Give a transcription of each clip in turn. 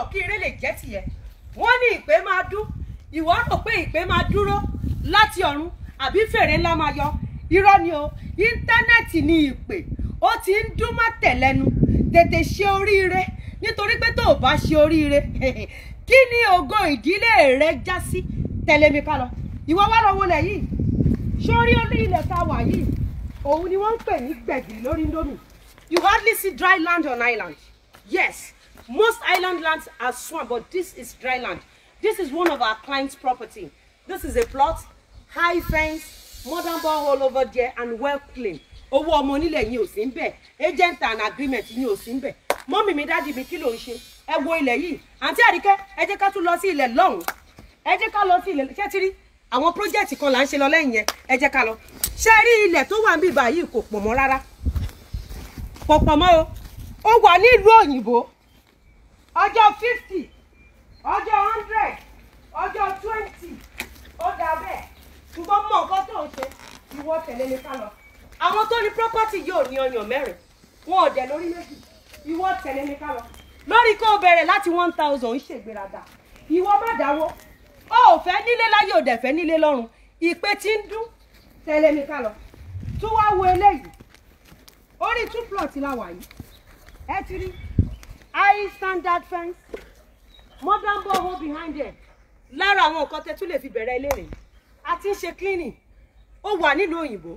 pọ̀ kí ire lè jẹ́ tìyẹ wọ́n ní ìpè máa dún ìwọ rò pé ìpè máa dúró láti ọ̀run àbí fèrè ńlá máa yọ irọ́ ni o íńtánẹ́ẹ̀tì ni ìpè ó ti ń dún má tẹ̀lẹ́nu tètè ṣe oríire nítorí pé tó o bá ṣe oríire kí ni ògo ìdílé rẹ já sí tẹ̀lé mi ká lọ ìwọ wá lọ wọlé yìí sórí orí ilẹ̀ tá a wà yìí òun ni wọ́n ń pè ní gbẹ̀gìrì lórí indomie you hardly see dry land on island yes most island lands are swamp but this is dry land this is one of our clients property this is a plot high fence modern borehole over there and well clean owó ọmọ onílẹ̀ yín ò sí ń bẹ̀ agent and agreement yín ò sí ń bẹ̀ mọ́mì mi dádì mi kí ló ń ṣe ẹ wo ilẹ̀ yìí àǹtí àríkẹ́ ẹ jẹ́ ká tún lọ sí ilẹ̀ lọ́hùn ẹ jẹ́ ká lọ sí ilẹ̀ ṣé ti rí àwọn project kan là ń ṣe lọ lẹ́yìn yẹn ẹ jẹ́ ká lọ ṣé rí ilẹ̀ tó wà ń bì báyìí kò pọ̀ mọ́ rárá kò pọ̀ mọ́ o ó wà nílùú òyìnbó ọjọ́ fifty ọjọ́ hundred ọjọ́ twenty ó dà bẹ́ẹ̀ ṣùgbọ́n mọ nǹkan tó ń ṣe ìwọ tẹ̀lé mi ká lọ àwọn tó ní property yóò ní ọyàn mẹ́rin wọn ò dẹ̀ lórí méjì ìwọ tẹ̀lé mi ká lọ lórí kó o bẹ̀rẹ̀ láti one thousand ń ṣègbéraga ìwọ má dáwó ó ò fẹ́ nílé láyé ò dẹ̀ fẹ́ nílé lọ́run ìpè tí ń dún tẹ̀lé mi ká lọ tún wá wo eléyìí orí two plot la wà yìí ẹ ti rí high standard fence modern borehole behind there lára àwọn nǹkan tẹ tún lè fi bẹ̀rẹ̀ ilé rẹ̀ a ti ń ṣe cleaning ó wà nílùú òyìnbó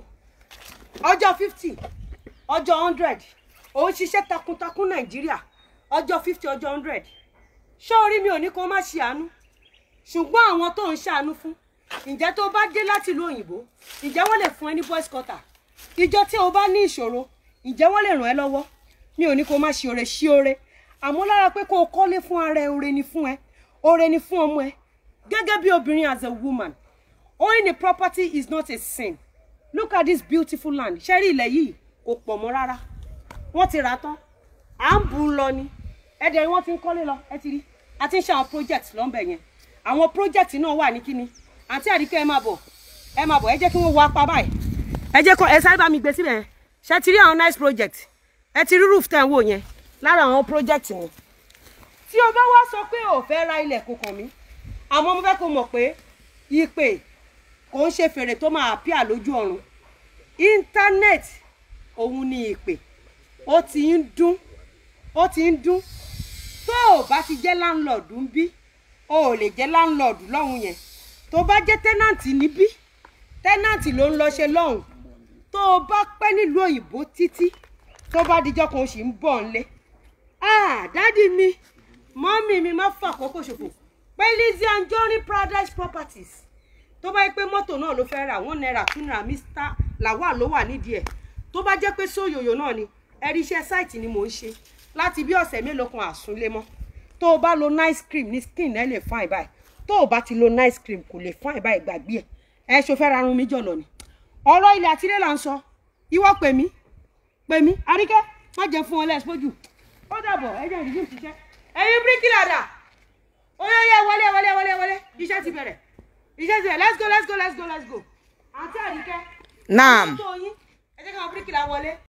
ọjọ́ fifty ọjọ́ hundred òun ṣiṣẹ́ takuntakun nàìjíríà ọjọ́ fifty ọjọ́ hundred ṣé orí mi ò ní kó má ṣe àánú ṣùgbọ́n àwọn tó ń ṣàánú fún ǹjẹ́ tó bá dé láti ìlú òyìnbó ǹjẹ́ wọ́n lè fún ẹ ní boys quarter ìjọ tí o bá ní ìṣòro ǹjẹ́ wọ́n lè ràn ẹ́ lọ́wọ́ mi ò ní kó má ṣe oore ṣí oore àmọ́ lára pé kó o kọ́lé fún ara ẹ oore ni fún ẹ oore ni fún ọmọ ẹ gẹ́gẹ́ bí obìnrin as a woman owning a property is not a sin look at this beautiful land ṣẹ́rí ilẹ̀ yìí kò pọ̀ mọ́ rárá wọ́n ti rà á tán à ń bù ú lọ ni ẹ̀dẹ̀ wọ́n ti ń kọ́lé lọ ẹ ti rí a ti ń ṣe àwọn project lọ́nbẹ̀ yẹn àwọn project náà wà ní kíni àǹtí àdìkẹ́ ẹ máa bọ̀ ẹ máa bọ̀ ẹ jẹ́ kí wọ́n wọ apá báyìí ẹ jẹ́ kọ́ ẹ sáré bá mi gbé síbẹ̀ yẹn ṣe ti rí àwọn nice project ẹ ti rí roof tẹ̀ ń wò yẹn lára àwọn project yẹn tí o bá wá sọ pé o fẹ́ ra ilẹ̀ kò kàn mí àmọ́ mo fẹ́ kó mọ̀ pé ìpè kò ń ṣe fèrè tó máa appear lójú ọ̀run internet òun ni ìpè ó ti ń dún ó ti ń dún tó o bá ti jẹ́ láńlọ́ọ̀dù ń bí o ò lè jẹ́ láńlọ́ọ̀dù lọ́hùn yẹn tó bá jẹ́ tẹ́nàntì níbí tẹ́nàntì ló ń lọ ṣe lọ́hùn tó o bá pẹ́ nílùú òyìnbó títí tó bá dijọ́ kan o sì ń bọ̀ ńlé ah dádì mi mọ́mì mi má fà àkókò ṣòfò pé Lizzy Anjorin Paradise Properties tó bá yẹ pé mọ́tò náà ló fẹ́ rà wọ́n náírà tún náírà Mr Lawal ló wà nídìí ẹ̀ tó bá jẹ́ pé sóyòyò náà ni ẹ̀rí iṣẹ́ sáìtì ni mò ń ṣe láti bí ọ̀sẹ̀ mélòó kan àsúnlé mọ́ tó o bá lo nice cream ní skin ẹ lè fine báyìí tó o bá ti lo nice cream kò lè fine báyìí gbàgbé ẹ ẹ ṣo fẹ́ rarun mi jọ̀lọ̀ ni ọ̀rọ̀ ilẹ̀ àtìlẹ́ là ń sọ ìwọ pè mí pè mí àríkẹ́ má jẹ́ fún ọ lẹ́sìpọ́jù ó dàbọ̀ ẹ jẹ́ ìdíjú ṣiṣẹ́ ẹ̀yin bíríkìlà dà oyeye wọlé wọlé wọlé wọlé iṣẹ́ ti bẹ̀rẹ̀ iṣẹ́ ti bẹ̀rẹ̀ let's go let's go let's go let's go àǹtí àríkẹ́ Naam. tó yín ẹ jẹ́ káwọn bíríkìlà wọlé